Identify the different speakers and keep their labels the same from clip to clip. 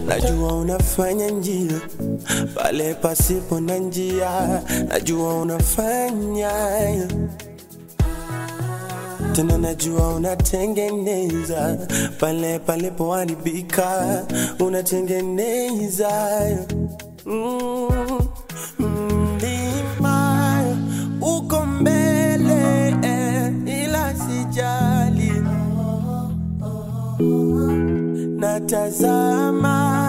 Speaker 1: najua unafanya njia pale pasipo na njia, najua unafanya tena, najua unatengeneza pale palipoharibika, unatengeneza mm, mlima uko mbele eh, ila sijali natazama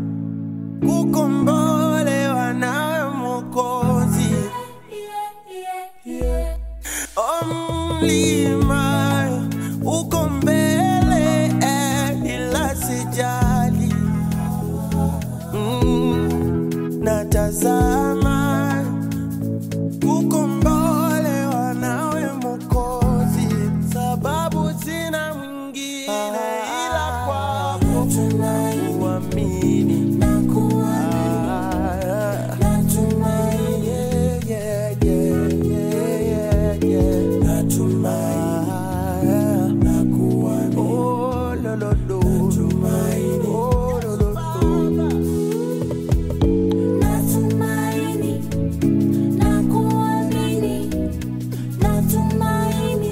Speaker 1: kukombolewa nawe Mwokozi. O mlima uko mbele eh, ila sijali mm, natazama kukombolewa nawe Mwokozi, sababu sina mwingine ila kwako kuamini na kuamini yeah, yeah, yeah, yeah, yeah. Natumai na kuamini oh, lo, lo, lo. Oh, lo, lo, lo.
Speaker 2: Natumaini na kuamini, natumaini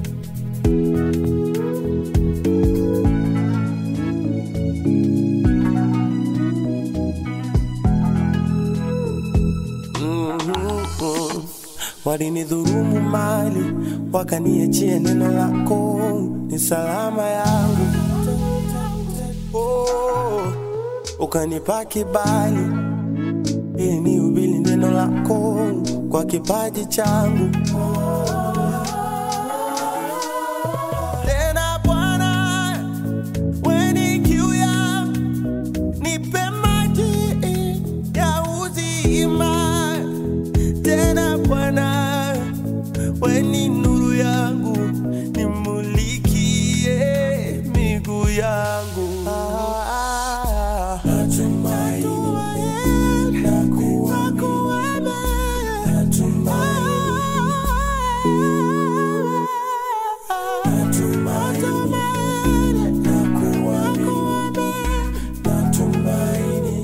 Speaker 1: Mhm. Walinidhurumu mali wakaniachia neno lako ni salama yangu. Oh, ukanipa kibali ili nihubiri neno lako kwa kipaji changu. Tena Bwana, weni kiu yangu nipe maji ya uzima tena Bwana, weni nuru yangu, nimulikie miguu yangu. Natumaini na kuamini, natumaini na kuamini, natumaini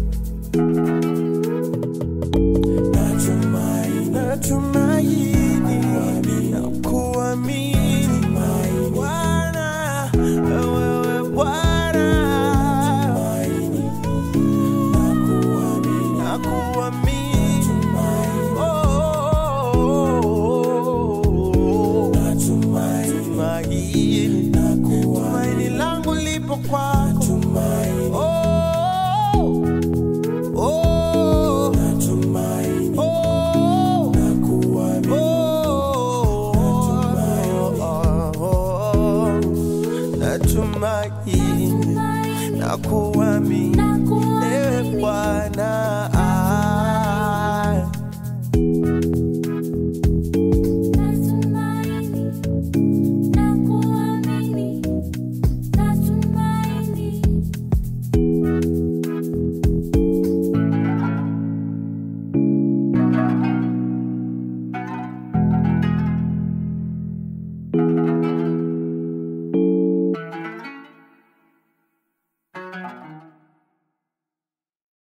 Speaker 1: Natumaini, natumaini na kuamini Bwana, wewe Bwana, na kuamini Oh, tumaini, tumaini langu lipo kwako Oh, oh, oh, natumaini na kuamini
Speaker 2: na kuamini
Speaker 1: ewe Bwana